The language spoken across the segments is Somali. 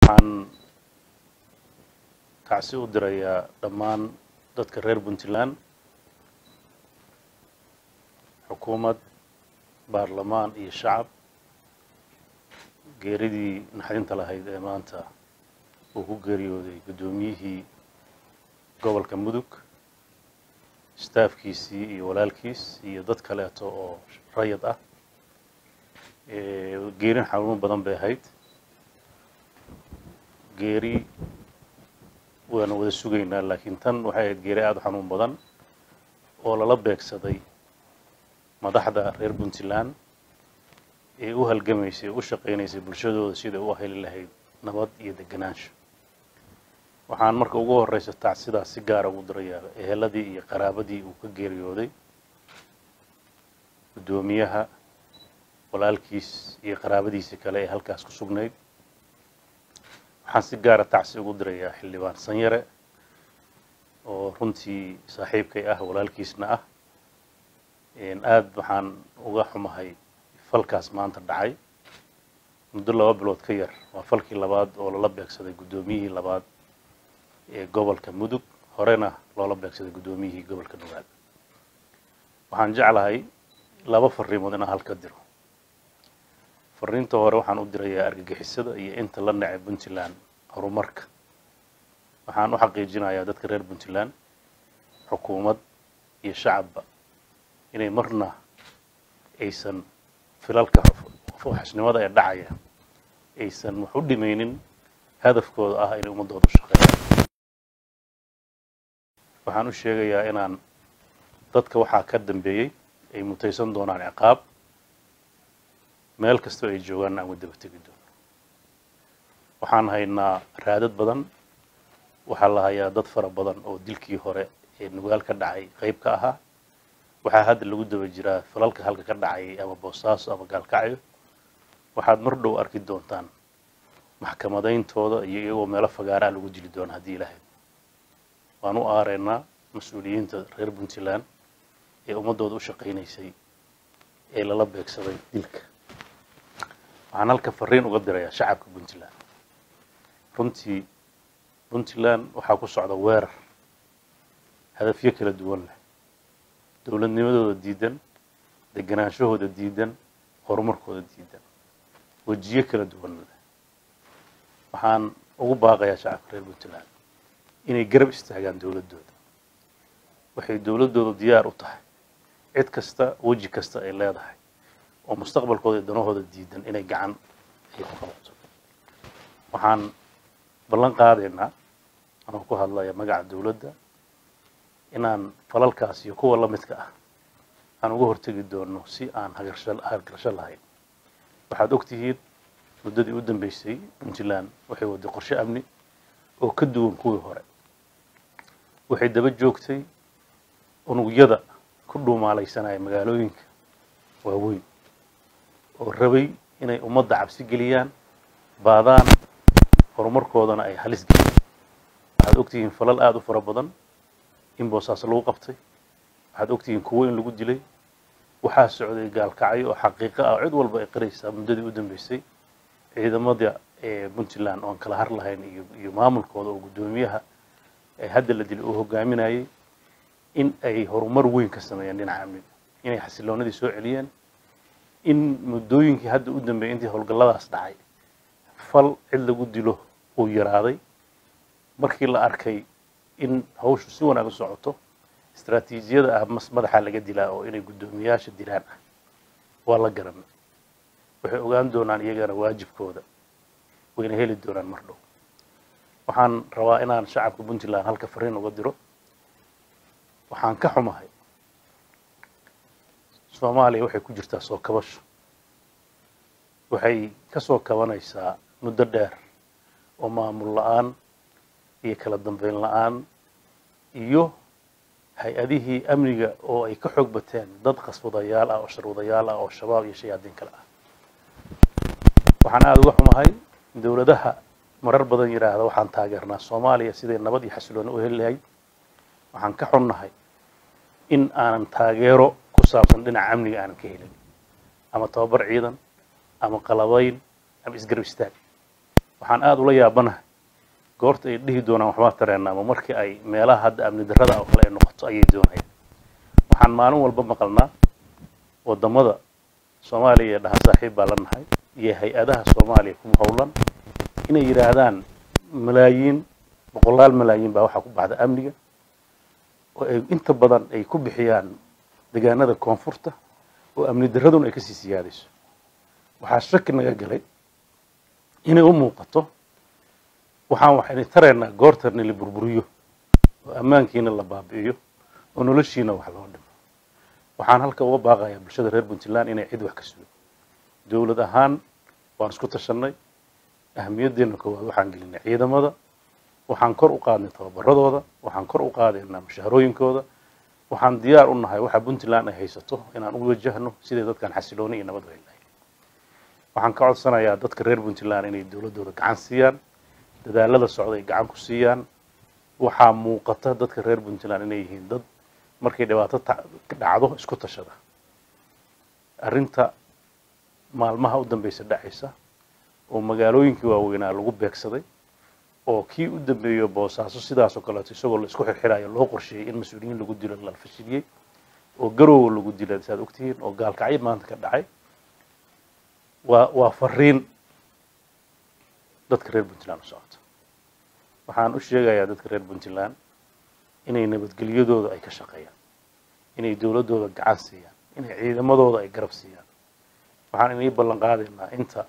waxaan kacsi u dirayaa dhammaan dadka reer puntland xukuumad baarlamaan iyo shacab geeridii naxdinta lahayd ee maanta uu ku geeriyooday guddoomiyihii gobolka mudug staafkiisii iyo walaalkiis iyo dad kaleeto oo rayad ah geerin xanuuno badan bay ahayd geeri waanu wada sugaynaa laakiin tan waxay ahayd geeri aada u xanuun badan oo lala beegsaday madaxda reer puntland ee u halgamaysay u shaqaynaysay bulshadooda sida u heli lahayd nabad iyo deganaansho waxaan marka ugu horeysa tacsidaas si gaara ugu dirayaa eheladii iyo qaraabadii uu ka geeriyooday guddoomiyaha walaalkiis iyo qaraabadiisii kale ee halkaas ku sugnayd waxaan si gaara tacsi ugu dirayaa xildhibaan sanyare oo runtii saaxiibkay ah walaalkiisna ah aada waxaan uga xumahay falkaas maanta dhacay muddo laba bilood ka yar waa falkii labaad oo lala beegsaday guddoomiyihii labaad ee gobolka mudug horena loola beegsaday guddoomiyihii gobolka nugaal waxaan jeclahay laba fariimood inaan halka diro fariinta hore waxaan u dirayaa argagixisada iyo inta la necay puntland horumarka waxaan u xaqiijinayaa dadka reer puntland xukuumad iyo shacabba inay marna aysan filalka fooxisnimada ee dhacaya aysan wax u dhimaynin hadafkooda ah inay ummaddooda u shaqeeyaan waxaan u sheegayaa inaan dadka waxaa ka dambeeyey ay mutaysan doonaan ciqaab meel kastoo ay joogaanna aan wadaba tegi doono waxaan haynaa raadad badan waxaa la hayaa dad fara badan oo dilkii hore ee nugaal ka dhacay qayb ka ahaa waxaa hadda lagu daba jiraa falalka halka ka dhacayay ama boosaaso ama gaalkacyo waxaad mar dhow arki doontaan maxkamadayntooda iyo iyagoo meelo fagaaraa lagu dili doona haddii ilahayd waan u aareynaa mas-uuliyiinta reer puntland ee ummaddooda u shaqaynaysay ee lala beegsaday dilka waxaan halka fariin uga dirayaa shacabka puntland runtii puntland waxaa ku socda weerar hadafyo kala duwan leh dowladnimadooda diidan deganaanshahooda diidan horumarkooda diidan wejiyo kala duwan leh waxaan ugu baaqayaa shacabka reer puntland inay garab istaagaan dowladdooda waxay dowladdooda diyaar u tahay cid kasta weji kasta ay leedahay oo mustaqbalkooda iyo danahooda diidan inay gacan ay ku qabato waxaan ballan qaadaynaa anoo ku hadlaya magaca dowladda inaan falalkaas iyo kuwa la midka ah aan uga hortegi doono si aan hagarsho hagargasho lahayn waxaad og tihiin muddadii u dambeysay puntland waxay waday qorshe amni oo ka duwan kuwii hore waxay daba joogtay unugyada ku dhuumaalaysanaya magaalooyinka waaweyn oo rabay inay ummadda cabsi geliyaan baadaan horumarkoodana ay halis geliyaan waxaad ogtihiin falal aada u fara badan in boosaaso lagu qabtay waxaad ogtihiin kuwo in lagu dilay waxaa socday gaalkacyo oo xaqiiqo ah cid walba ay qiraysaa muddadii u dambeysay ciidamada ee puntland oon kala har lahayn iyo iyo maamulkooda oo guddoomiyaha ee hadda la dilay uu hogaaminayay in ay horumar weyn ka sameeyeen dhinaca amniga inay xasiloonadii soo celiyeen in muddooyinkii hadda u dambeeyay intii howlgalladaas dhacay fal cid lagu dilo uu yaraaday markii la arkay in hawshu si wanaag u socoto istraatiijiyada ah mas madaxa laga dilaa oo inay guddoomiyaasha dilaan ah waa la garanay waxay ogaan doonaan iyagana waajibkooda wayna heli doonaan mar dhow waxaan rabaa inaan shacabka puntland halka fariin uga diro waxaan ka xumahay soomaaliya waxay ku jirtaa soo kabasho waxay ka soo kabanaysaa muddo dheer oo maamul la-aan iyo kala dambeyn la-aan iyo hay-adihii amniga oo ay ka xoog bateen dad qaswadayaal ah oo sharwadayaal ah oo shabaab iyo shayaadiin kale ah waxaan aada uga xumahay dowladaha marar badan yidhaahda waxaan taageernaa soomaaliya siday nabad iyo xasilooni u heli lahayd waxaan ka xunnahay in aanan taageero ku saabsan dhinaca amniga aanan ka helin ama tababar ciidan ama qalabayn ama isgarab istaag waxaan aada ula yaabanahay goorta ay dhihi doonaan waxbaa tareena ama markii ay meelaha hadda amni darrada oo kale ay noqoto ayay doonayaan waxaan maalin walba maqalnaa waddamada soomaaliya iyo dhaha saaxiib baa la nahay iyo hay-adaha soomaaliya ku howlan inay yidhaahdaan malaayiin boqolaal malaayiin baa waxaa ku baxda amniga oo ay inta badan ay ku bixiyaan deegaanada koonfurta oo amni darraduna ay kasii siyaadayso waxaa shaki naga galay inay u muuqato waxaan waxaynu taraynaa goortana la burburiyo oo ammaankiina la baabi'iyo oo noloshiina wax loo dhimo waxaan halka uga baaqayaa bulshada reer puntland inay cid wax ka sugo dowlad ahaan waan isku tashanay ahamiyaddeena koowaad waxaan gelinay ciidamada waxaan kor u qaadnay tababaradooda waxaan kor u qaadaynaa mushaharooyinkooda waxaan diyaar u nahay waxa puntland ay haysato inaan u wajahno siday dadkan xasilooni iyo nabad weynahay waxaan ka codsanayaa dadka reer puntland inay dowladdooda gacan siiyaan dadaalada socda ay gacan ku siiyaan waxaa muuqata dadka reer puntland inay yihiin dad markay dhibaato dhacdo isku tashada arrinta maalmaha u dambeysa dhacaysa oo magaalooyinkii waaweynaa lagu beegsaday oo kii u dambeeyo boosaaso sidaas oo kaleeto isagoo la isku xirxirayo loo qorsheeyey in mas-uuliyiin lagu dilo la fashiliyey oo garowa lagu dila saad ogtihiin oo gaalkacyo maanta ka dhacay waa waa fariin dadka reer puntland u socoto waxaan u sheegayaa dadka reer puntland inay nabadgelyadooda ay ka shaqeeyaan inay dowladdooda gacan siiyaan inay ciidamadooda ay garab siiyaan waxaan inay ballan qaadaynaa inta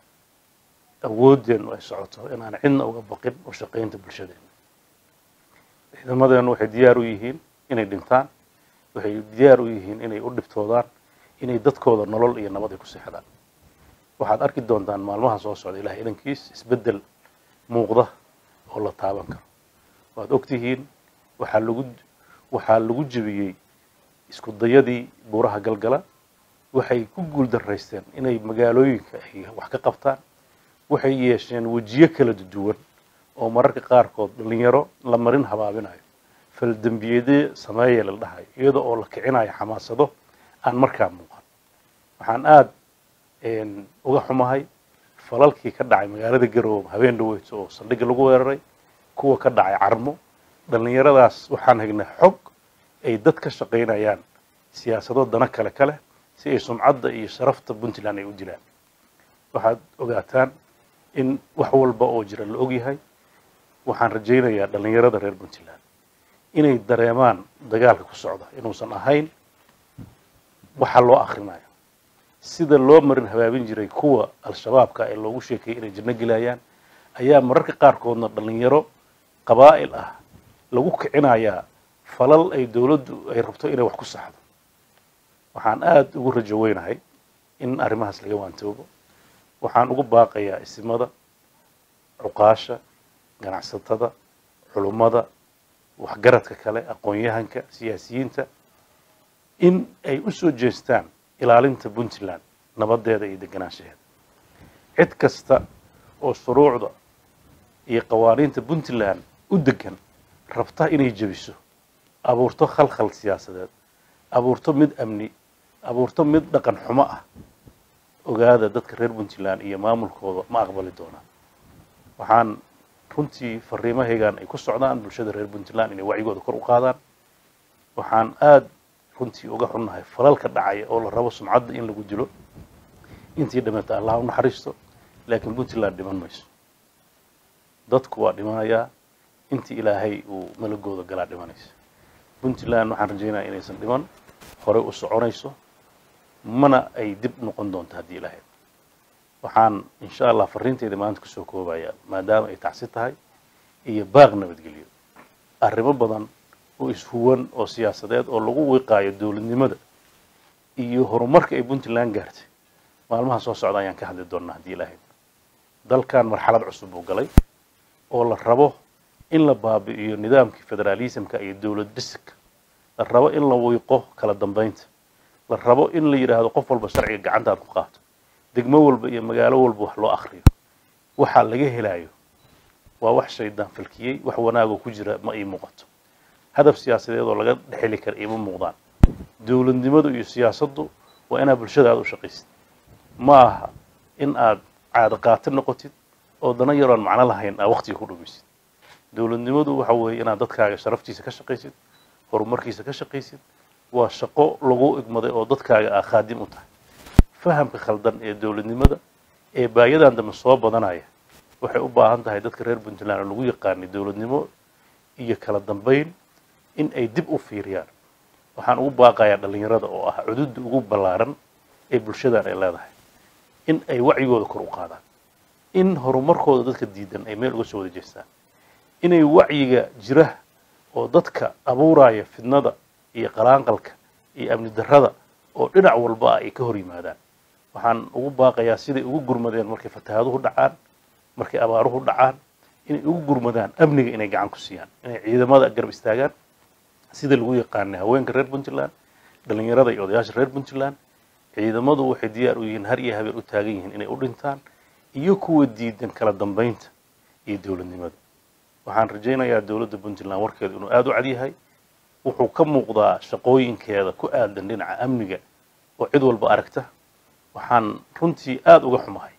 awoodeennu ay socoto inaan cidna uga baqin u shaqaynta bulshadeena ciidamadeennu waxay diyaar u yihiin inay dhintaan waxay diyaar u yihiin inay u dhibtoodaan inay dadkooda nolol iyo nabad ay ku seexdaan waxaad arki doontaan maalmaha soo socda ilahay idankiis isbeddel muuqda oo la taaban karo waad ogtihiin waxaa lagu waxaa lagu jebiyey isku dayadii buuraha galgala waxay ku guul daraysteen inay magaalooyinka ay wax ka qabtaan waxay yeesheen wejiyo kala duwan oo mararka qaarkood dhalinyaro la marin habaabinayo faldembiyeedye sameeya la dhahayo iyada oo la kicinayo xamaasado aan markaa muuqan waxaan aada uga xumahay falalkii ka dhacay magaalada garoowe habeen dhaweyto oo saldhigga lagu weeraray kuwa ka dhacay carmo dhallinyaradaas waxaan hagnay xog ay dad ka shaqaynayaan siyaasado dana kale kale si ay sumcadda iyo sharafta puntland ay u dilaan waxaad ogaataan in wax walba oo jira la ogyahay waxaan rajaynayaa dhallinyarada reer puntland inay dareemaan dagaalka ku socda inuusan ahayn waxa loo akrinayo sida loo marin habaabin jiray kuwa al-shabaabka ee loogu sheekeeyey inay janno gelayaan ayaa mararka qaarkoodna dhallinyaro qabaa'il ah lagu kicinayaa falal ay dowladdu ay rabto inay wax ku saxdo waxaan aada ugu rajo weynahay in arrimahaas laga waantoobo waxaan ugu baaqayaa isimada cuqaasha ganacsatada culummada waxgaradka kale aqoon-yahanka siyaasiyiinta in ay u soo jeestaan ilaalinta puntland nabadeeda iyo deganaanshaheeda cid kasta oo shuruucda iyo qawaaniinta puntland u degan rabta inay jebiso abuurto khalkhal siyaasadeed abuurto mid amni abuurto mid dhaqan xumo ah ogaada dadka reer puntland iyo maamulkooda ma aqbali doonaan waxaan runtii fariimahaygan ay ku socdaan bulshada reer puntland inay wacyigooda kor u qaadaan waxaan aada runtii uga xunnahay falalka dhacaya oo la rabo sumcadda in lagu dilo intii dhimata allah u naxariisto laakiin puntland dhiman mayso dadku waa dhimanayaa intii ilaahay uu malagooda galaa dhimanaysa puntland waxaan rajaynaya inaysan dhiman horey u soconayso mana ay dib noqon doonto haddii ilaahay waxaan insha allah fariinteyda maanta kusoo koobayaa maadaama ay tacsi tahay iyo baaq nabadgelyo arrimo badan oo ishuwan oo siyaasadeed oo lagu wiiqaayo dowladnimada iyo horumarka ay puntland gaartay maalmaha soo socda ayaan ka hadli doonnaa haddii ilaahay dalkan marxalad cusub buu galay oo la rabo in la baabi'iyo nidaamkii federaalismka iyo dowlad dhiska la rabo in la wiiqo kala dambeynta la rabo in la yidhaahdo qof walba sharciga gacantaad ku qaato degmo walba iyo magaalo walba wax loo akriyo waxaa laga helayo waa wax shaydaan falkiyey wax wanaagoo ku jira ma ii muuqato hadaf siyaasadeed oo laga dhexeli kara iima muuqdaan dowladnimadu iyo siyaasaddu waa inaad bulshada aada u shaqaysid ma aha in aad caado qaati noqotid oo dana yaroon macno lahayn aa waqtiga ku dhumaysid dowladnimadu waxa weeye inaad dadkaaga sharaftiisa ka shaqaysid horumarkiisa ka shaqaysid waa shaqo lagu igmaday oo dadkaaga aa khaadim u tahay fahamka khaldan ee dowladnimada ee baayadan dambe soo badanaya waxay u baahan tahay dadka reer puntland oo lagu yaqaanay dowladnimo iyo kala dambayn in ay dib u fiiriyaan waxaan ugu baaqayaa dhallinyarada oo ah cududda ugu ballaaran ee bulshadan ay leedahay in ay wacyigooda kor u qaadaan in horumarkooda dadka diidan ay meel uga soo wada jeestaan inay wacyiga jira oo dadka abuuraya fidnada iyo qalaanqalka iyo amni darrada oo dhinac walba ah ay ka hor yimaadaan waxaan ugu baaqayaa siday ugu gurmadeen markay fatahaaduhu dhacaan markay abaaruhu dhacaan inay ugu gurmadaan amniga inay gacan ku siiyaan inay ciidamada garab istaagaan sida lagu yaqaanay haweenka reer puntland dhallinyarada iyo odayaasha reer puntland ciidamadu waxay diyaar u yihiin har iyo habeen u taagan yihiin inay u dhintaan iyo kuwa diidan kala dambaynta iyo dowladnimada waxaan rajaynayaa dowladda puntland warkeedu inuu aada u cadyahay wuxuu ka muuqdaa shaqooyinkeeda ku aadan dhinaca amniga oo cid walba aragta waxaan runtii aada uga xumahay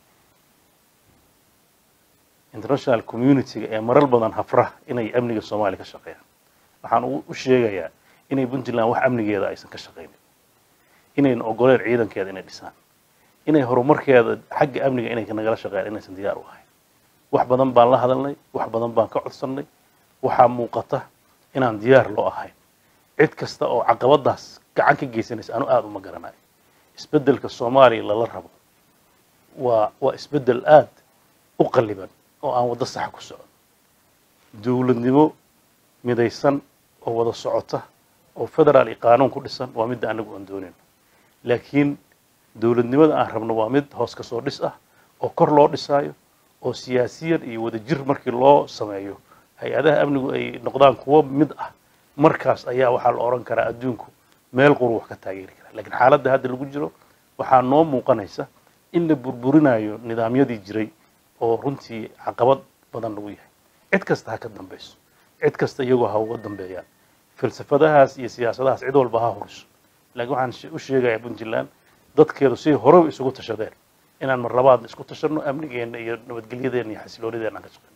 international community-ga ee marar badan hafra inay amniga soomaaliya ka shaqeeyaan waxaan u sheegayaa inay puntland wax amnigeeda aysan ka shaqaynin inayna ogoleen ciidankeeda inay dhisaan inay horumarkeeda xagga amniga inay nagala shaqeeyaan inaysan diyaar u ahayn wax badan baan la hadalnay wax badan baan ka codsannay waxaa muuqata inaan diyaar loo ahayn cid kasta oo caqabadaas gacan ka geysanaysa anu aada uma garanayo isbeddelka soomaaliya lala rabo waa waa isbeddel aada u qalliban oo aan waddo saxa ku socon dowladnimo midaysan oo wada socota oo federaal iyo qaanuun ku dhisan waa midda anagu aan doonayno laakiin dowladnimada aan rabno waa mid hoos ka soo dhis ah oo kor loo dhisaayo oo siyaasiyan iyo wadajir markii loo sameeyo hay-adaha amnigu ay noqdaan kuwo mid ah markaas ayaa waxaa la odhan karaa adduunku meel quru wax ka taageeri karaa laakiin xaaladda hadda lagu jiro waxaa noo muuqanaysa in la burburinayo nidaamyadii jiray oo runtii caqabad badan lagu yahay cid kasta ha ka dambayso cid kasta iyagoo ha uga dambeeyaan falsafadahaas iyo siyaasadahaas cid walba ha huriso laakiin waxaan u sheegayaa puntland dadkeedu si horeba isugu tashadeen inaan mar labaadna isku tashanno amnigeenna iyo nabadgelyadeena iyo xasiloonideena aan ka shaqeyno